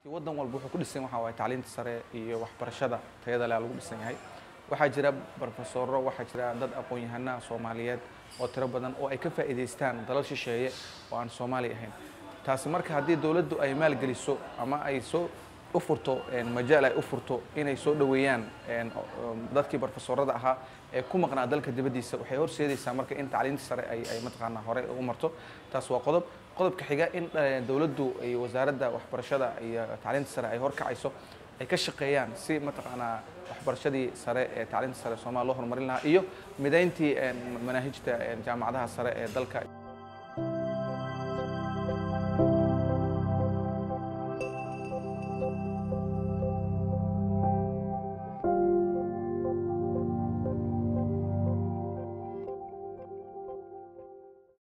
waddan walba wuxuu ku dhisan waxa waaye tacliinta sare iyo waxbarashada tayada leh lagu dhisan yahay waxaa jira barofesoro waxaa jira dad aqoon-yahanaha soomaaliyeed oo tiro badan oo ay ka faa'iidaystaan dalal shisheeye oo aan soomaali ahayn taasi marka haddii dowladdu ay maalgeliso ama ay soo u furto majaal ay u furto inay soo dhoweeyaan dadkii barofesorada ahaa ee ku maqnaa dalka dibaddiisa waxay horseedaysaa marka in tacliinta sare ay ay mataqaanaa hore u marto taas waa qodob qodobka xiga in dowladdu iyo wasaaradda waxbarashada iyo tacliinta sare ay horkacayso ay ka shaqeeyaan si mataqaanaa waxbarashadii sare ee tacliinta sare soomaaliya loo horumarin lahaa iyo midayntii manaahijta jaamacadaha sare ee dalka